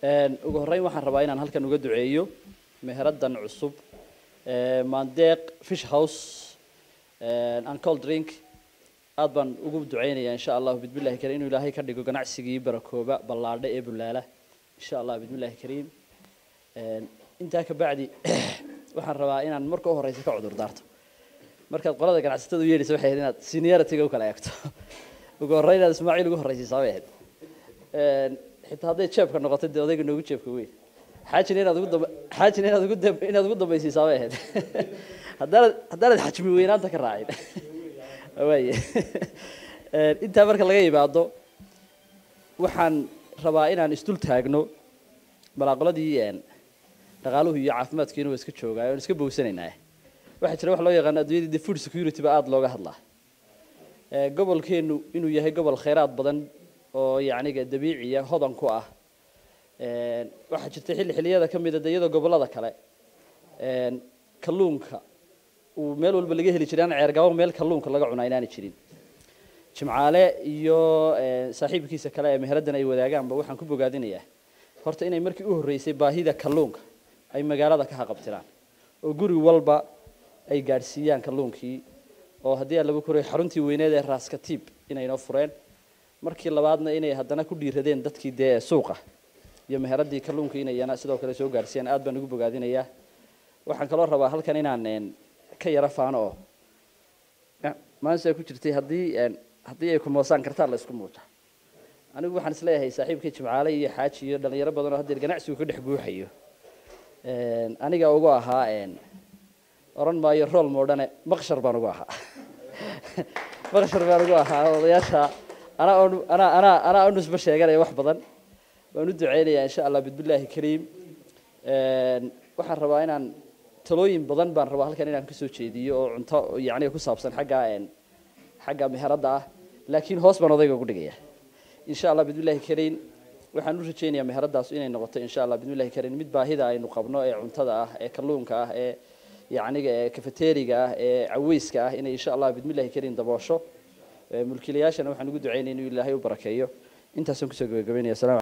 ugu horreyn waxaan rabaa inaan halkan uga duceeyo meheradan cusub mandeeq fish house and cold drink aad baan ugu duceynayaa insha allahu bismillahi kariim inuu ilaahay ka dhigo ganacsigii barakooba ballaadhe ee bulaala insha allah bismillahi kariim intaa ka bacdi waxaan rabaa inaan marka u horeysa ka cudur daarto markaad qolada ganacsatada u yeedhaysa waxay ahayd inaad seniority-ga u kala eegto ugu horreyn inaad ismaaciil ugu horreysiisaa bay ahayd xitaa hadday jeebka noqoto dee odayga noogu jeebka weyn xaajina inaad ugu damba xaajina inaad ugu dam inaad ugu dambaysiisaa bay ahayd haddaanad haddaanad xajmi weynaanta ka raacin waaye intaa marka laga yimaado waxaan rabaa inaan isdul taagno balaaqoladii dhaqaaluhu iyo caafimaadkiina waa iska joogaa oon iska bowsanaynaa waxaa jira wax loo yaqaano adduunyadii the food security ba aada looga hadlaa gobolkeenu inuu yahay gobol khayraad badan oo yacniga dabiiciya hodan ku ah waxaa jirta xilli xilliyada ka mida de iyadoo gobollada kale kalluunka uu meel walba laga heli jiray aan ceergabo meel kalluunka laga cunaa inaanay jirin jimcaale iyo saaxiibkiisa kale ee meheradan ay wadaagaanba waxaan ku bogaadinayaa horta inay markii u horreysay baahida kalluunka ay magaalada ka haqabtiraan oo guri walba ay gaadhsiiyaan kalluunkii oo haddii aan lagu koray xaruntii weyneed ee raaskatiib inaynoo fureen markii labaadna inay haddana ku dhiiradeen dadkii dee suuqa iyo meheradii kalluunka inayana sidoo kale soo gaadhsiiyaan aad baan ugu bogaadinayaa waxaan kaloo rabaa halkan inaan ka yaro faano oo maalinta ku jirtay haddii haddii ay kumoosaan kartaan la isku muuja anigu waxaan isleeyahay saaxiibkii jimcaale iyo xaaji iyo dhalinyaro badan oo haddeer ganacsigu ka dhex buuxayo aniga ugu ahaa oran maayo rool moodhane maqshar baan ugu ahaa maqshar baan ugu ahaa odayaasha anaa on anaa anaa anaa u nusbo sheeganaya wax badan waan u duceynayaa insha allah bismillaahi kariim waxaan rabaa inaan talooyin badan baan rabaa halkan inaan kasoo jeediyo oo cunto yacniga ku saabsan xagga xagga meheradda ah laakiin hoos baan odayga ugu dhigaya insha allah bismillahi kariim waxaan u rajeynayaa meheradaas inay noqoto insha allah bismillahi kariim mid baahida aynu qabno ee cuntada ah ee kalluunka ah ee yacniga ee cafeteriga ah ee caweyska ah inay insha allah bismillahi kariim daboosho mulkiilayaashana waxaan ugu duceynaya inuu ilaahay u barakeeyo intaasaan kusoo gabagabeynaya